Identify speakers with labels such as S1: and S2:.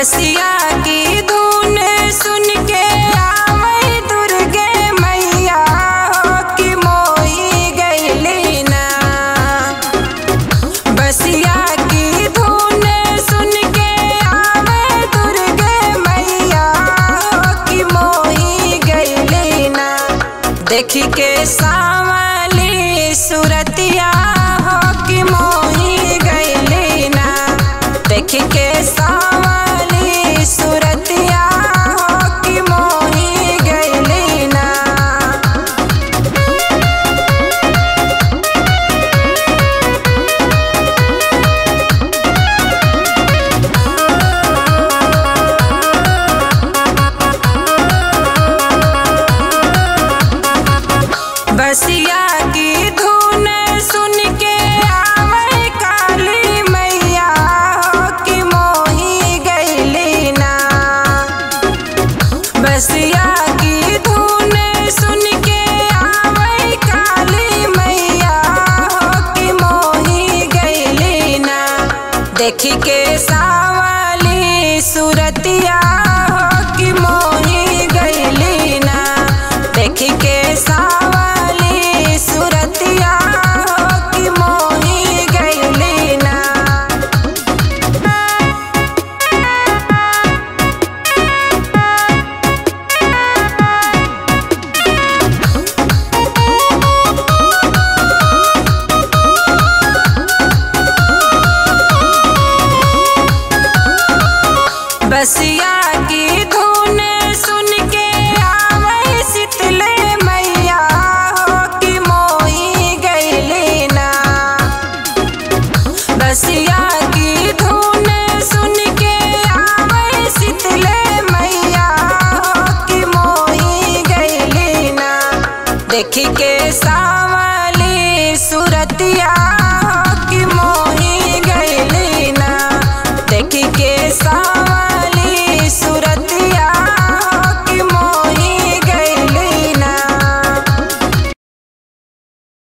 S1: बसिया की धुन सुन के आवे दुर्गे मैया हो कि मोही गईली ना बसिया की धुन सुन के आवे दुर्गे मैया हो कि मोही गईली ना देखी के सावली सुरतिया हो कि मोही गईली ना देखी के सावली सुरतिया हो कि मोही गईली ना बसिया की धुन सुन के आवे काली मैया हो कि मोही गईली ना बसिया की धुन सुन के आवे काली मैया हो कि मोही गईली ना देखी के सावली सुरतिया हो कि मोही गईली ना देखी के सावली सुरतिया हो कि मोही गईली ना बसिया की धुन सुन के आवे शीतले मैया हो कि मोही गईली ना बसिया की धुन सुन के आवे शीतले मैया हो कि मोही गईली ना देखी के सा